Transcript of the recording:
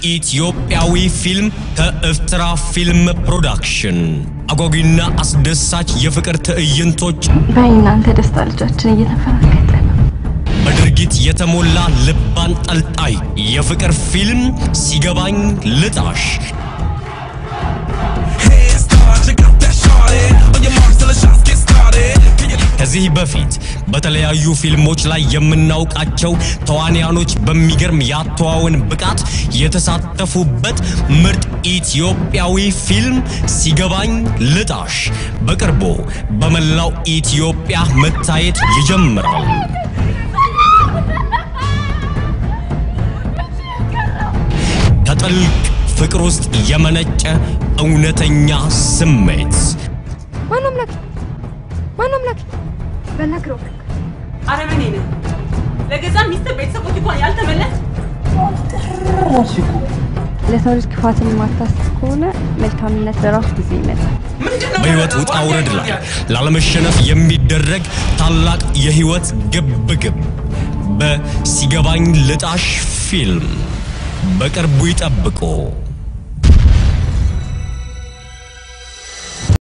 ኢትዮጵያዊ ፊልም ከኤርትራ ፊልም ፕሮዳክሽን አጓጊና አስደሳች የፍቅር ትዕይንቶች በእናንተ ደስታ ልጃችን እየተፈራገጠ ነው። በድርጊት የተሞላ ልብ አንጠልጣይ የፍቅር ፊልም ሲገባኝ ልጣሽ ከዚህ በፊት በተለያዩ ፊልሞች ላይ የምናውቃቸው ተዋንያኖች በሚገርም የአተዋወን ብቃት የተሳተፉበት ምርጥ ኢትዮጵያዊ ፊልም ሲገባኝ ልጣሽ በቅርቡ በመላው ኢትዮጵያ መታየት ይጀምራል። ከጥልቅ ፍቅር ውስጥ የመነጨ እውነተኛ ስሜት ማነው አምላክ? ማነው አምላክ? በነግረው አረመኔ ነህ። ለገዛ ሚስት ቤተሰቦች እንኳን ያልተመለስ ለሰው ልጅ ክፋትን የማታስብ ከሆነ መልካምነት በራሱ ጊዜ ይመጣል። በሕይወት ውጣ ውረድ ላይ ላለመሸነፍ የሚደረግ ታላቅ የሕይወት ግብግብ በሲገባኝ ልጣሽ ፊልም በቅርቡ ይጠብቁ።